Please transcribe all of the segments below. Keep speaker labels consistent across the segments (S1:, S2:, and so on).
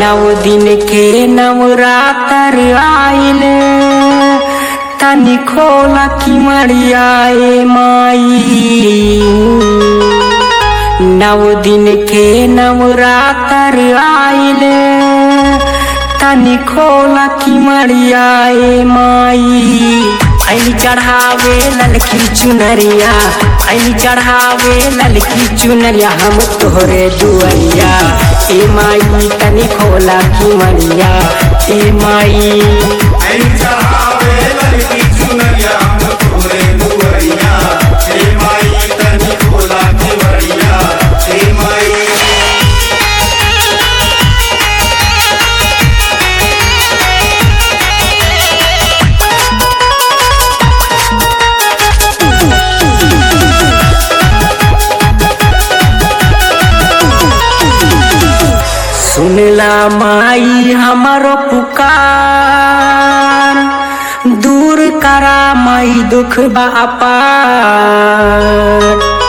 S1: नव दिन के नवरातर आइल तनी खोला की मरियाए माई नव दिन के नवरातर आइल तनी खोला की मरियाए माई ऐली चढ़ावे ललकी चुनरिया ऐली चढ़ावे ललकी चुनरिया हम तोहरे दुआरिया ए माई तनी खोला की मरिया ए माई
S2: ऐ चढ़ावे ललकी चुनरिया हम तोरे दुआरिया हे माई तनी खोला केवड़िया हे माई
S1: सुनला माई हमारो पुकार दूर करा माई दुख बापार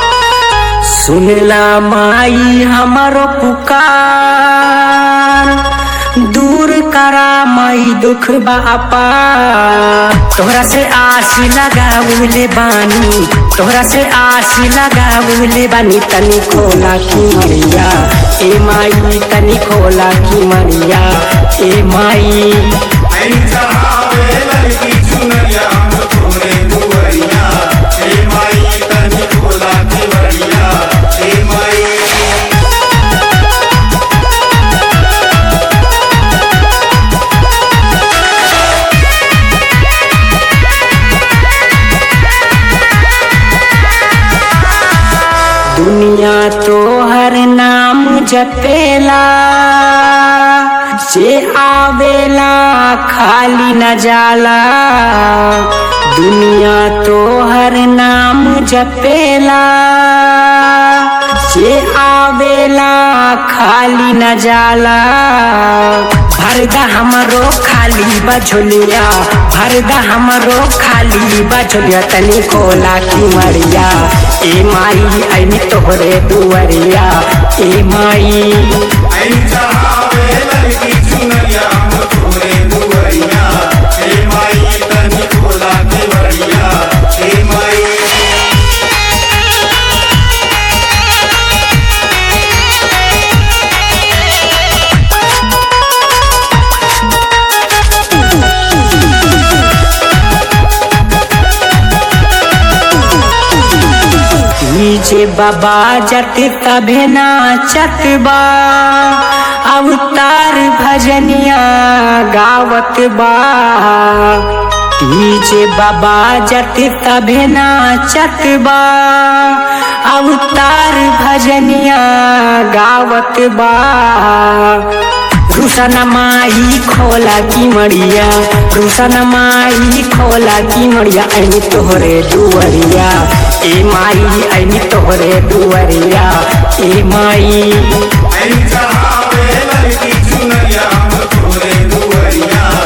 S1: सुनला माई हमारो पुकार दूर करा माई दुख बापा तोहरा से आस लगावले बानी तोहरा से आस लगावले बानी तनी खोला की मरिया ए माई तनी खोला की मरिया ए माई
S2: ऐ चढ़ावे ललकी चुनरिया हम तोरे दुआरिया हे माई तनी खोला केवड़िया हे माई
S1: दुनिया तो हर नाम जपेला से आवेला खाली न जाला दुनिया तो हर नाम जपेला से आवेला खाली न जाला भरदा हमरो खाली बझोलिया भरदा हमरो खाली बझोलिया तनी खोला की मरिया ए माई ऐनी तोहरे दुआरिया ए माई
S2: ऐ चढ़ावे ललकी चुनरिया हम तोरे दुआरिया हे माई तनी खोला केवड़िया हे माई
S1: नीचे बाबा जत तभे नाचत बा अवतार भजनिया गावत बा नीचे बाबा जत तभे नाचत बा अवतार भजनिया गावत बा रुसन माई खोला की मड़िया रुसन माई खोला की मड़िया ऐनी तोहरे दुआरिया ए माई ऐनी तोहरे दुआरिया ए माई
S2: ऐ चढ़ावे ललकी चुनरिया हम तोरे दुआरिया